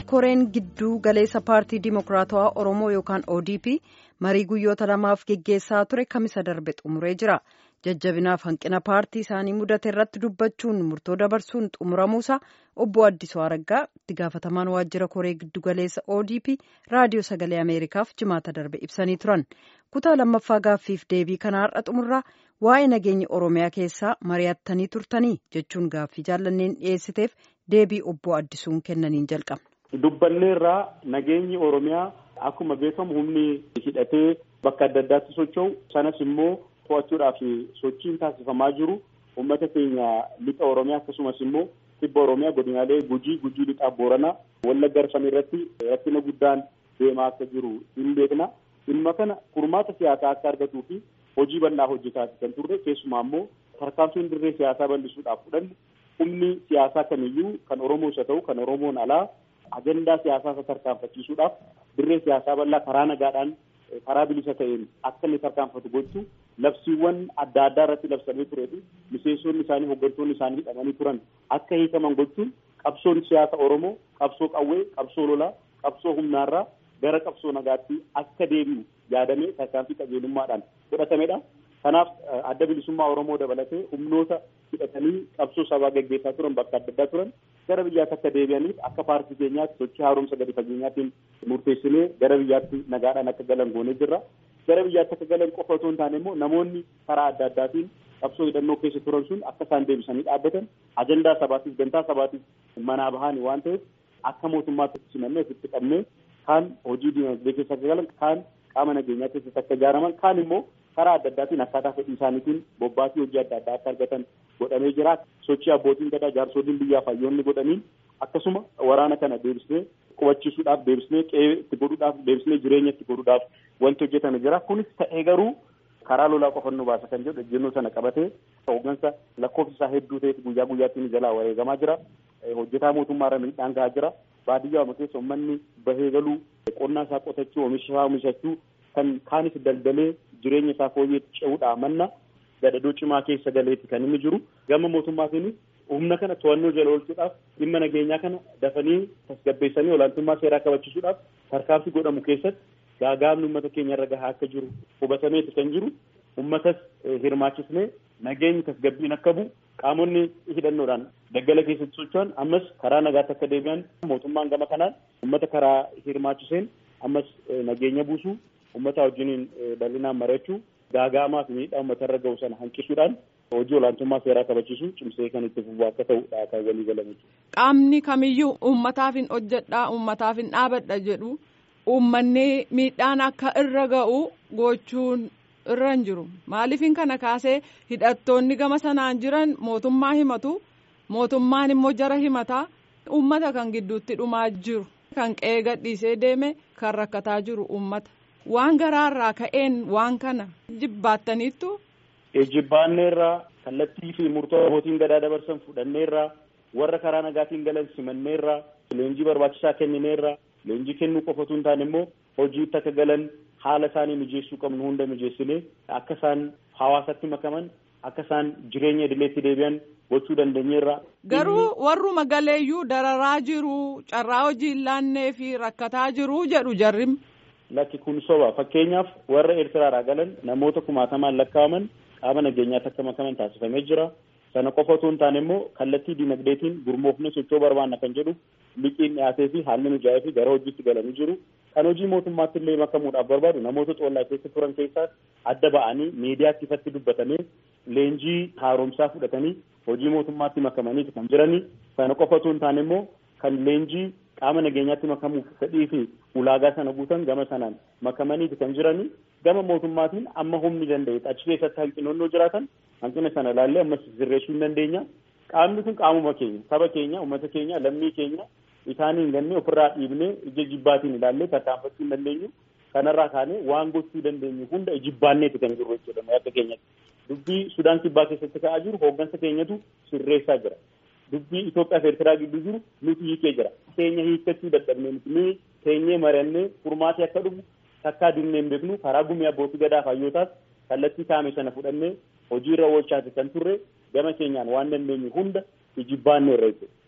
koreen gidduu galeessa paartii dimokiraatawaa oromoo yookaan odp marii guyyoota lamaaf geggeessaa ture kamisa darbe xumuree jira jajjabinaaf hanqina paartii isaanii mudate irratti dubbachuun murtoo dabarsuun xumuramuusa obbo addisuu araggaa itti gaafatamaan waajjira koree giddu galeessa odp raadiyoo sagalee ameerikaaf jimaata darbe ibsanii turan kutaa lammaffaa gaaffiif deebii kana har'a xumurraa waa'ee nageenya oromiyaa keessaa mari'attanii turtanii jechuun gaaffii jaallanneen dhiyeessiteef deebii obbo addisuun kennaniin jalqabna. dubbanneerraa nageenyi oromiyaa akkuma beekamu humni hidhatee bakka adda addaatti socho'u sanas immoo to'achuudhaaf sochiin taasifamaa jiru uummata keenya lixa oromiyaa akkasumas immoo kibba oromiyaa godinaalee gujii gujii lixaa booranaa wallagga arfan irratti rakkina guddaan deemaa akka jiru hin beekna dhimma kana furmaata siyaasaa akka argatuu fi hojii bal'aa hojjetaa kan turre keessumaa immoo tarkaanfiin dirree siyaasaa bal'isuudhaaf fudhanne humni siyaasaa kamiyyuu kan oromoos haa ta'u kan oromoon alaa agendaa siyaasaa isa tarkaanfachiisuudhaaf dirree siyaasaa bal'aa karaa nagaadhaan karaa bilisa ta'een akka inni tarkaanfatu gochuu labsiiwwan adda addaa irratti labsamee turee fi miseensonni isaanii hooggantoonni isaanii hidhamanii turan akka hiikaman gochuun qabsoon siyaasa oromoo qabsoo qawwee qabsoo lolaa qabsoo humnaarraa gara qabsoo nagaatti akka deebi'u yaadamee tarkaanfii qajeelummaadhaan fudhatamedha. Kanaaf adda bilisummaa Oromoo dabalatee humnoota hidhatanii qabsoo sabaa gaggeessaa turan bakka adda addaa turan gara biyyaatti akka deebi'aniif akka paartii keenyaatti sochii haaromsa gadi fageenyaatiin murteessinee gara biyyaatti nagaadhaan akka galan goonee jirra. Gara biyyaatti akka galan qofa otoo hin taane immoo namoonni karaa adda addaatiin qabsoo hidhannoo keessa turan sun akka isaan deebisanii dhaabbatan ajandaa sabaatiif gantaa sabaatiif manaa bahanii waan ta'eef akka mootummaatti simannee ofitti qabnee kaan hojii dinagdee keessa akka galan kaan qaama nageenyaa keessatti akka ijaaraman kaan immoo karaa adda addaatiin akkaataa fedhii isaaniitiin bobbaatii hojii adda addaa akka argatan godhamee jira sochii abbootiin gadaa jaarsoliin biyyaa hayyoonni godhaniin akkasuma waraana kana deebisnee qubachiisuudhaaf deebisnee qe'ee itti godhuudhaaf deebisnee jireenya itti godhuudhaaf wanti hojjetame jira kunis ta'ee garuu karaa lolaa qofa nu baasa kan jedhu ejjennoo sana qabatee hooggansa lakkoofsi isaa hedduu ta'etu guyyaa guyyaatti jalaa wareegamaa jira hojjetaa mootummaarra miidhaan gahaa jira baadiyyaa keessa uummanni bahee galuu qonnaa isaa qotachuu oomisha isaa oomishachuu kan kaanis daldalee jireenya isaa fooyyeetti ce'uudha manna gadadoo cimaa keessa galeeti kan inni jiru gama mootummaatiin humna kana to'annoo jala oolchuudhaaf dhimma nageenyaa kana dafanii tasgabbeessanii olaantummaa seeraa kabachiisuudhaaf tarkaanfii godhamu keessatti gaagaamni uummata keenya irra gahaa akka jiru hubatameeti kan jiru uummatas hirmaachisnee nageenyi tasgabbiin akka bu'u qaamonni hidhannoodhaan daggala keessatti socho'an ammas karaa nagaatti akka deebi'an mootummaan gama kanaan uummata karaa hirmaachiseen ammas nageenya buusuu uummata wajjiniin bal'inaan mari'achuu gaagaamaa fi miidhaa uummata irra ga'u sana hanqisuudhaan hojii olaantummaa seeraa kabachiisuu cimsee kan itti fufu akka ta'udha kan walii galame. Qaamni kamiyyuu uummataaf hin hojjedhaa uummataaf hin dhaabadha jedhu uummanni miidhaan akka irra ga'u gochuun irra hin jiru maaliifin kana kaasee hidhattoonni gama sanaan jiran mootummaa himatu mootummaan immoo jara himataa uummata kan gidduutti dhumaa jiru kan qe'ee gadhiisee deeme kan rakkataa jiru uummata waan garaarraa ka'een waan kana jibbaattaniittu. Jibbaanneerraa kallattii fi murtoo abbootiin gadaa dabarsan fudhanneerraa warra karaa nagaatiin galan simanneerraa leenjii barbaachisaa kennineerraa leenjii kennuu qofa osoo hin taane immoo hojiitti akka galan haala isaanii mijeessuu qabnu hunda mijeessinee akka isaan hawaasatti makaman akka isaan jireenya idileetti deebi'an gochuu dandeenyeerra. Garuu warruma galeeyyuu dararaa jiru carraa hojii hin laannee fi rakkataa jiru jedhu jarrim. Lakki kun soba fakkeenyaaf warra Eertiraadhaa galan namoota kumaatamaan lakkaa'aman qaama nageenyaatti akka makaman taasifamee jira. Sana qofa osoo hin taane immoo kallattii dinagdeetiin gurmoofne sochoo barbaanna kan jedhu liqiin dhiyaatee fi haalli mijaa'ee fi gara hojiitti galanii jiru. Kan hojii mootummaatti illee makamuudhaaf barbaadu namoota xollaa keessa turan keessaas adda ba'anii miidiyaatti ifatti dubbatanii leenjii haaromsaa fudhatanii hojii mootummaatti makamanii kan jiranii. Sana qofa osoo hin taane immoo kan leenjii qaama nageenyaatti makamuuf fedhii fi ulaagaa sana guutan gama sanaan makamaniiti kan jiranii. Gama mootummaatiin amma humni danda'e achi keessatti hanqinoonnoo jiraatan hanqina sana ilaallee ammas sirreessuu hin dandeenya. Qaamni kun qaamuma keenya, saba keenya, uummata keenya, lammii keenya isaanii hin ganne ofirraa dhiibnee ija jibbaatiin ilaallee tarkaanfachuu hin dandeenyu. Kanarraa kaanee waan gochuu dandeenyu hunda jibbaanneeti kan jiru jechuudha akka keenyatti. Dubbii Sudaan kibbaa keessatti ka'aa jiru hooggansa keenyatu sirreessaa jira. Dubbii Itoophiyaa fi Eertiraa gidduu jiru nuti hiikee jira. Keenya hiikkachuu dadhabnee nuti nuyi teenyee mari'annee furmaatee akka dhufu takkaa dinnee hin beeknu karaa gumii abbootii gadaa fayyootaas kallattii kaame sana fudhannee hojiirra oolchaati kan turre gama keenyaan waan dandeenyu hunda ijibbaanne irra jechuudha.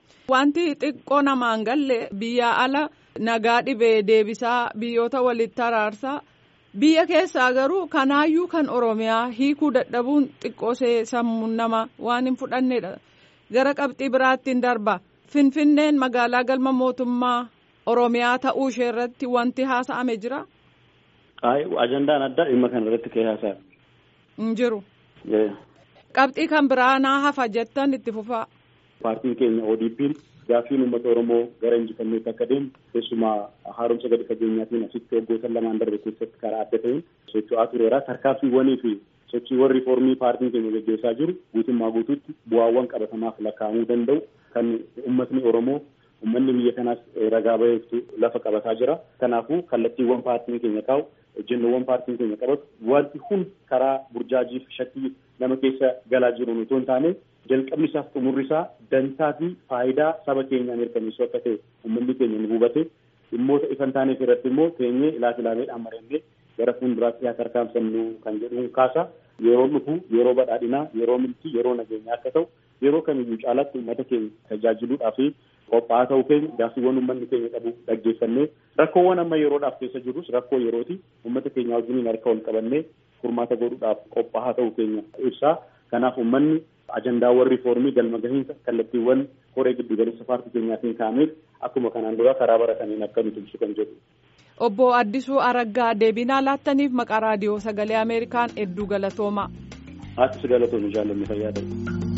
Wanti xiqqoo namaan galle biyya ala nagaa dhibee deebisaa biyyoota walitti araarsaa biyya keessaa garuu kanaayyuu kan oromiyaa hiikuu dadhabuun xiqqoosee sammuun nama waan hin fudhannedha gara qabxii biraattiin darba finfinneen magaalaa galma mootummaa oromiyaa ta'uu ishee irratti wanti haasa'ame jira. Ajandaan addaa dhimma kana irratti ka'ee haasa'a. Hin jiru. Qabxii kan biraa naa hafa jettan itti fufaa. Paartiin keenya ODP'n gaaffiin uummata Oromoo gara injifanneetti akka deemu keessumaa haaromsa gadi fageenyaatiin asitti waggoota lamaan darbe keessatti karaa adda ta'een socho'aa tureera. Tarkaanfiiwwanii fi sochiiwwan riiformii paartiin keenya gaggeessaa jiru guutummaa guutuutti bu'aawwan qabatamaaf lakkaa'amuu danda'u kan uummatni Oromoo uummanni biyya kanaas ragaa baheeftu lafa qabataa jira. Kanaafuu kallattiiwwan paartiin keenya kaa'u ejjennoowwan paartiin keenya qabatu wanti hundi karaa burjaajii fi shakkii nama keessa galaa jiru otoo hin taane jalqabni isaaf xumurri isaa dantaa fi faayidaa saba keenyaa mirkaneessuu akka ta'e uummanni keenya ni hubate dhimmoota ifan taaneef irratti immoo teenyee ilaas ilaameedhaan marannee gara fuulduraatti haa tarkaanfannu kan jedhuun kaasa yeroo dhufu yeroo badhaadhinaa yeroo milkii yeroo nageenyaa akka ta'u yeroo kamiyyuu caalaatti uummata keenya tajaajiluudhaa fi qophaa'aa ta'uu keenya gaaffiiwwan uummanni keenya qabu dhaggeeffannee rakkoowwan amma yeroodhaaf keessa jirus rakkoo yerooti uummata keenya wajjiniin harka wal qabannee furmaata godhuudhaaf qophaa'aa ta'uu keenya ibsaa kanaaf uummanni ajandaawwan riifoormii galma gahiinsa kallattiiwwan koree giddu galeessa paartii keenyaatiin kaa'ameef akkuma kanaan dura karaa barataniin akka nuti ibsu kan jedhu. Obbo Addisuu Araggaa deebinaa laattaniif maqaa raadiyoo sagalee Ameerikaan hedduu galatoomaa. Ati si galatoomi jaallanni fayyaa ta'e.